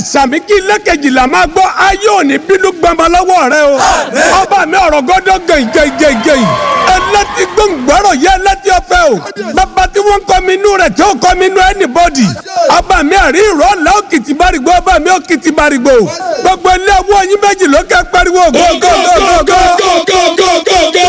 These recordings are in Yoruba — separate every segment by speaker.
Speaker 1: sàmì kí ilé kejìlá máa gbọ́ ayé òní bínú gbọmọ lọ́wọ́ rẹ o ọba mi ọ̀rọ̀ gọ́dọ̀ gẹ̀yìngẹ̀yìngẹ̀yìn ẹlẹ́tì gbọ̀ngbọ̀rọ̀ yẹ ẹlẹ́tì ọ̀fẹ́ o bàbá tí wọ́n kọ́ mi inú rẹ̀ tí ó kọ́ mi inú anybody ọba mi àrí ìrọ̀ ọ̀la òkìtì bárìgbò ọba mi òkìtì bárìgbò gbogbo ilé owó yín méjì ló kẹ́ pariwo gógógógógó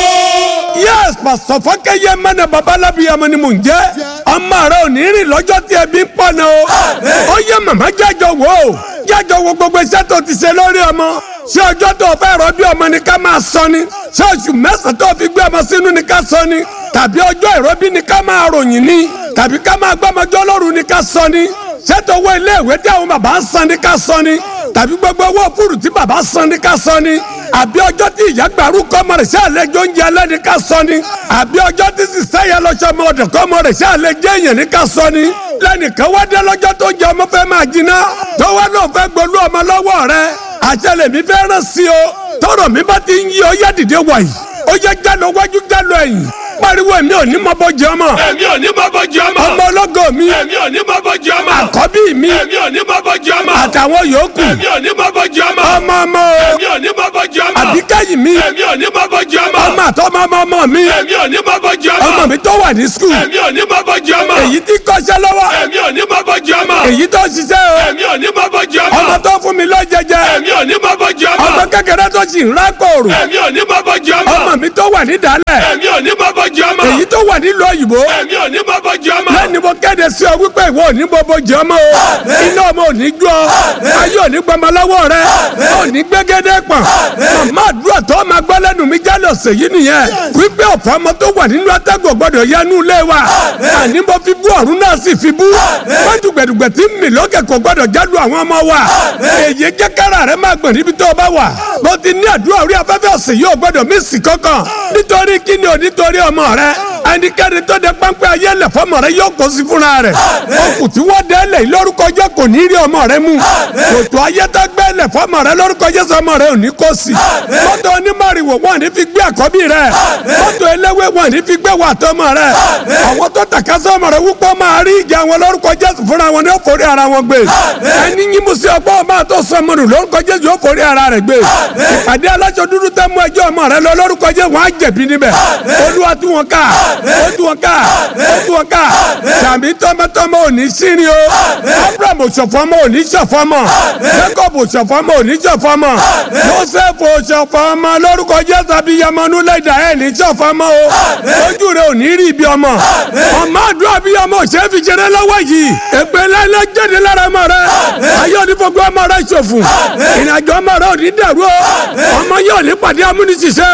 Speaker 1: yes pásítọ̀ fọ́kẹ́yẹ mẹ́nà babalábi ọmọ ni mò ń jẹ́ ọmọ rẹ ò ní rìn lọ́jọ́ tí ẹbí ń pọ̀ náà o ó yẹ màmá jájọ wò ó jájọ wo gbogbo iṣẹ́ tó ti ṣe lórí ọmọ ṣé ọjọ́ tó o fẹ́ rọ bí ọmọ ni ká máa sọ ni ṣé oṣù mẹ́sàn-án tó o fi gbé ọmọ sínú ni ká sọ ni tàbí ọjọ́ ìrọbí ni ká máa ròyìn ni tàbí ká máa gbọ́mọjọ́ lóru ni ká sọ ni ṣé tó owó ilé ìwé tí àwọn bàbá ń san ni ká sọ ni tàbí gbogbo owó fúrù tí bàbá san ni ká sọ ni àbí ọjọ́ tí ìyá gbàrú kọ́mọ rẹ̀ ṣe àlejò oúnjẹ alẹ́ ni ká sọ ni àbí ọjọ́ tí sísá yẹn lọ́sọ ọmọ ọ̀dọ̀ kọ́mọ rẹ̀ ṣe àlejò èèyàn ni ká sọ ni lẹ́nìkan wá dé lọ́jọ́ tó jẹ ọmọ fẹ́ máa jiná tó wá náà fẹ́ gbolú ọmọ lọ́wọ́ rẹ̀ àṣẹlẹ̀ mi fẹ́ rán sí o tọrọ mi bá ti ń yí ọ yá dìde wàyí ó yẹ jálọ wájú jálọ ẹ̀yìn pariwo èmi ò ní mọ bọ jẹ ọmọ.
Speaker 2: èmi ò ní mọ bọ jẹ ọmọ.
Speaker 1: ọmọ ọlọ́gọ mi.
Speaker 2: èmi ò ní mọ bọ jẹ ọmọ.
Speaker 1: àkọ́bí mi.
Speaker 2: èmi ò ní mọ bọ jẹ ọmọ.
Speaker 1: àtàwọn yòókù.
Speaker 2: èmi ò ní mọ bọ jẹ ọmọ.
Speaker 1: ọmọ ọmọ o.
Speaker 2: èmi ò ní mọ bọ jẹ ọmọ.
Speaker 1: àbíkẹ́yìn mi.
Speaker 2: èmi ò ní mọ bọ jẹ ọmọ.
Speaker 1: ọmọ àtọmọ ọmọ ọmọ mi.
Speaker 2: èmi ò ní mọ bọ jẹ ọmọ.
Speaker 1: ọmọ mi tó wà ní skul.
Speaker 2: èmi ò ní mọ bọ jẹ ọmọ.
Speaker 1: èyí tí kọ́ṣẹ́ lọ́wọ́.
Speaker 2: èmi ò ní mọ bọ jẹ ọmọ.
Speaker 1: èyí tó ṣiṣẹ́ o.
Speaker 2: èmi ò ní mọ bọ jẹ ọmọ.
Speaker 1: ọmọ tó fún mi lọ́jẹjẹ.
Speaker 2: èmi ò ní mọ bọ jẹ ọmọ.
Speaker 1: ọmọ kékeré tó sì ń rákòrò.
Speaker 2: èmi ò ní mọ bọ jẹ ọmọ.
Speaker 1: ọmọ mi tó wà ní dálẹ̀.
Speaker 2: èmi ò ní mọ bọ jẹ ọmọ.
Speaker 1: èyí tó wà nílùú òyìnbó.
Speaker 2: èmi ò ní mọ bọ jẹ ọmọ.
Speaker 1: lẹ́ni mo kéde sí ọ wípé ìwọ ò ní bọ́bọ́ jẹ ọmọ o iná ọmọ ò ní jó ọ ayé ò ní gbọmọ lọ́wọ́ rẹ ò ní gbégédé pọ̀n màmá àdúrà tó máa gbọ́ lẹ́nu mi jálè ọ̀sẹ̀ yìí nìyẹn wípé ọ̀fọ̀ ọmọ tó wà nínú atẹ́gùn gbọ́dọ̀ yẹnu ilé wa àní mo fi bú ọ̀run náà sì fi bú wọ́n dùgbẹ̀dùgbẹ̀ tí mi lókè kò gbọ́dọ̀ jálu àwọn ọmọ wa èyí jẹ́ kára rẹ máa gbọ̀n níbi tó o bá wà mo ti ní àdúrà orí afẹ́fẹ́ ọ̀sẹ̀ yìí ò gbọ́dọ̀ mí sì kankan nítorí kíni ò nítorí ọmọ rẹ ẹnikẹ́ni tó de pápẹ́ ayé lẹ̀ fọmọ rẹ yóò kó sí fúnra rẹ̀ okùn tí wọ́n dẹ́ lẹ̀ lórúkọ jẹ́ kò ní rí ọmọ rẹ mú kòtò ayé tó gbẹ́ lẹ̀ fọmọ rẹ lórúkọ jẹ́ sọmọ rẹ ò ní kó sí mọ́tò onímọ̀rìwò wọn ní fi gbé àkọ́bí rẹ mọ́tò eléwé wọn ní fi gbé wà tọmọ rẹ àwọn tó tàka sọmọ rẹ wúpọ̀ máa rí ìjà wọn lórúkọ jẹ́ fúnra wọn ní ó forí ara wọn gbé ẹni yín mú sí ọgbọ́n máa tó sọmọ rẹ lórúkọ jẹ́ yóò forí ara rẹ gbé ìpàdé aláṣọ dúdú tẹ́ mú ẹjọ́ ọmọ rẹ lọ lórúkọ jẹ́ wọn á jẹ̀bi níbẹ̀ olúwa tú wọn ká ó tú wọn ká ó tú wọn ká sàmì tọmọtọmọ ò ní sírin o abraham òṣòfọmọ ò ní ṣọfọmọ jacob òṣòfọmọ ò ní ṣọfọmọ joseph òṣòfọmọ lórúkọ jésù abiyamọnú lẹdà ẹ ní ṣọfọmọ o ojú rẹ ò ní rí ibi ọmọ ọmọ àdúrà abiyamọ ò ṣe é fi ṣeré lọ́wọ́ yìí èpè lẹlẹ jáde lára ọmọ rẹ ayé onífọgbọ ọmọ rẹ ṣòfò ìrìnàjò ọmọ rẹ ò ní dàrú o ọmọ yóò ní pàdé amúnisìṣẹ́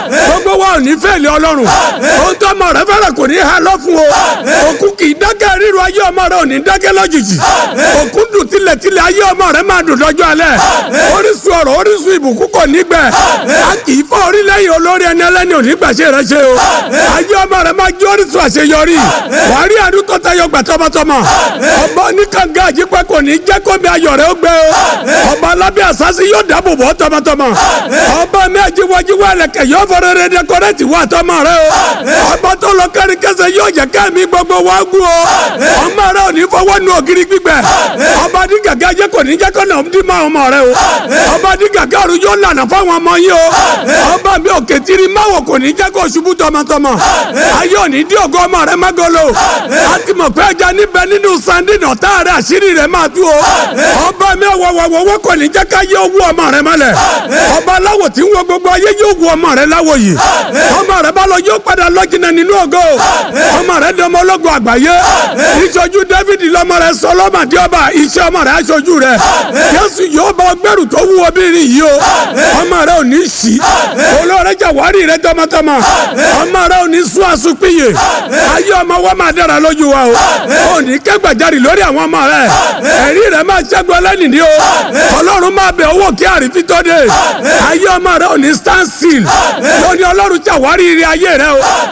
Speaker 1: o gbogbo wa ò ní fẹ́ẹ̀lì ọlọ́run ohun tó ọmọ rẹ fẹ́rẹ̀ kò ní ha lọ fún o òkú kì í dákẹ́ ríru ayé ọmọ rẹ ò ní dákẹ́ lójijì òkú dùn tilẹ̀tilẹ̀ ayé ọmọ rẹ máa dùn lọ́jọ́ alẹ́ orísun ọ̀rọ̀ orísun ìbùkún kò ní gbẹ a kì í fọ́ orílẹ̀-èdè olórí ẹni ẹlẹ́ni ò ní gbàṣẹ rẹ ṣe o ayé ọmọ rẹ máa jẹ́ orísun àṣeyọrí wàá rí àdúgbò tó tayọ gbà tọmọtọmọ ọba oníkanga àjípẹ́ kò ní jẹ́ kó mi ayọ̀ rẹ ó gbẹ o ọba alábẹ́ àsásí yóò dáàbò bò tọmọtọmọ ọba mi àjíwájíwá ẹlẹ́kẹ̀ yóò fọ́rẹ́ rẹ dẹkọrẹ́tì wà tọmọ rẹ o ọba tó lọ kárí kẹsẹ̀ yóò jẹ́ kẹ́mi gbogbo wa gún o ọmọ rẹ ò ní fọwọ́ nu ògiri gbígbẹ ọba ní gàgà jẹ́ kò ní jẹ́ kó nà ọdún mọ́ ọmọ rẹ o ọba ní gàgà ọ̀run yóò lànà fáwọn ọmọ yìí o ọba mi ò kẹtìrì máwọ̀ kò ní jẹ́ kó ṣubú tọmọtọmọ ayé òní dí ògo ọmọ rẹ magolo a ti mọ̀ pé ẹja níbẹ̀ nínú sandin ọ̀tá rẹ àṣírí rẹ máa tú o ọba mi ọ̀wọ̀wọ̀wọ̀ kò ní jẹ́ ká yé owó ọmọ rẹ mọ́lẹ̀ ọba aláwọ̀ tí ń wo gbogbo ayé yóò wo ọmọ rẹ láwọ̀ yìí ọmọ rẹ bá lọ yóò padà lọ́jìnà nínú ògo ọmọ rẹ dọmọ ológun àgbáyé ìṣojú david lọmọ rẹ sọlọmọdé ọba iṣẹ́ ọmọ rẹ aṣojú rẹ jésù yóò bá ọgbẹrù tó wú obìnrin yìí o ọmọ rẹ ò ní sí olóore jàwárí rẹ tọmọtọmọ ọmọ rẹ ò ní sún àsùnpìyè ayé ọmọ wa máa dára lójú wa o ò ní kẹgbàjarì lórí àwọn ọmọ rẹ ẹ̀rí rẹ máa ṣẹ́gun ẹlẹ́nìí o ọlọ́run máa bẹ owó kí àrífín tó dé ayé ọmọ rẹ ò ní stand still lóní ọlọ́run jàwárí ire ayé rẹ o ọlọ́run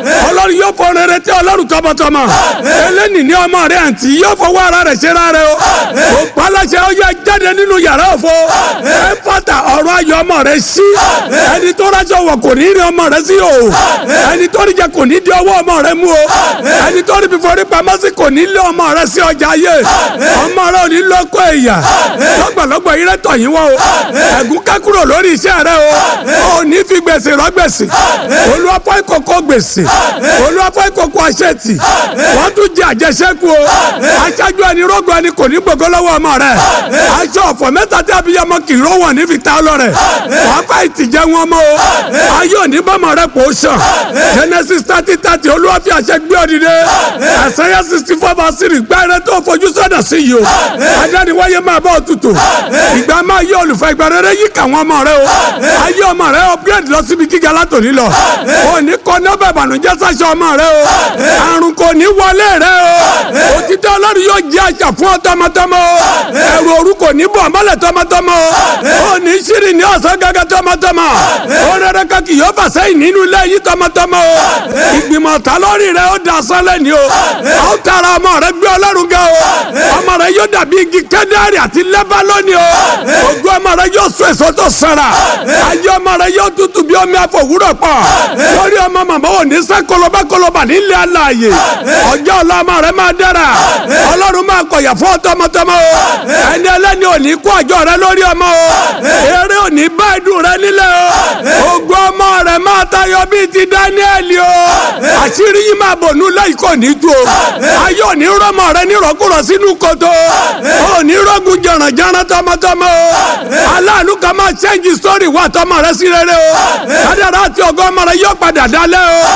Speaker 1: ọlọ́run yóò fọ rere tí ọlọ́run tọmọtọmọ eléni ní ọmọ rẹ àǹtí yóò fọwọ́ ara rẹ̀ ṣe rárẹ̀ o kò paláṣẹ ó yẹ jáde nínú yàrá òfo ẹ fàtà ọ̀rọ̀ ayọ̀ ọmọ rẹ sí ẹni tó rájọ wọ̀ kò ní rí ọmọ rẹ sí o ẹni tó rí jẹ kò ní di ọwọ́ ọmọ rẹ mú o ẹni tó rí fífọ́ rí pamọ́ sí kò ní lé ọmọ rẹ sí ọjà ayé ọmọ rẹ ò ní lọ́kọ̀ ẹ̀yà lọ́gbọ̀lọ́gbọ̀ yìí rẹ tọ̀ yín wọ́ o ẹ̀gún ká kúrò lórí iṣẹ́ rẹ o ò ní fi gbèsè rọ gbèsè olùwàpọ̀ ìkòkò gbèsè olùwàpọ̀ ìkòkò àṣetì wọ́n tún jẹ àjẹsẹ́kù o aṣáájú ẹni rógbò ẹni kò ní gbogbo lọ́wọ́ ọmọ rẹ aṣọ ọ̀fọ̀ mẹ́ta tí abiyamọ kì í ró wọn ní fi ta lọ́rẹ̀ wọ́n fà ìtìjẹ́ wọn mọ́ o ayé òní bọ́mọ rẹ kò sàn genesis thirty thirty olúwa fi àṣẹ gbé òdìdé àṣẹyẹ sixty four verse three gbẹ́rẹ́ tó fojú sọ́dọ̀ sí yìí o adániwáyé máa bọ́ òtútù ìgbà máa yé olùfẹ́ ìgbà rere yí káwọn ọmọ rẹ o ayé ọmọ rẹ upgrade lọ síbi gíga látòní lọ òní kọ́ ní ọbẹ̀ ìbànújẹ́ sáṣọ ọmọ rẹ o àrùn kò ní wọlé rẹ o òtítọ́ ọlọ́run yóò jẹ́ àṣà fún ọ tọmọtọmọ o ẹ̀rù òru kò ní bọ̀ mọ́lẹ̀ tọmọtọmọ o òní ṣírí ní ọ̀sán gẹ́gẹ́ tọmọtọmọ o rere kan kì yóò fà sẹ́yìn nínú ilé yìí tọmọtọmọ o ìgbìmọ̀ ta lórí rẹ ó da sọ́lẹ̀ ni o ó tara ọmọ rẹ gbé ọlọ́run ga o ọmọ rẹ yóò dàbí igi kẹ́dárì àti lẹ́bà lónìí o ojú ọmọ rẹ yóò so èso tó sara ayé ọmọ rẹ yóò tutù bí omi àfọwúrọ̀ pọ̀ lórí ọmọ màmá ò ní sẹ́ kọlọba kọlọba nílé alààyè ọjọ́ ọ̀la ọmọ rẹ máa dára ọlọ́run máa kọ̀yà fún ọ tọmọtọmọ o ẹni ẹlẹ́ni ò ní kó àjọ rẹ lórí ọmọ o eré ò ní bá ìdùn rẹ nílẹ̀ o ogun ọmọ rẹ máa tayọ bíi ti Dáníẹ́lì o àṣírí yìí máa bò nú lẹ́yìn kò ní tu o ayé ò ní rọmọ rẹ ní rọkùrọ sínú kòtò ò ní rọgùn jẹrànjẹrán tọmọtọmọ o aláàánú kan máa ṣẹ́ǹjì sórí wà tọmọ rẹ sí rere o kádàrá àti ọgọ́ ọmọ rẹ yóò padà dálẹ́ o.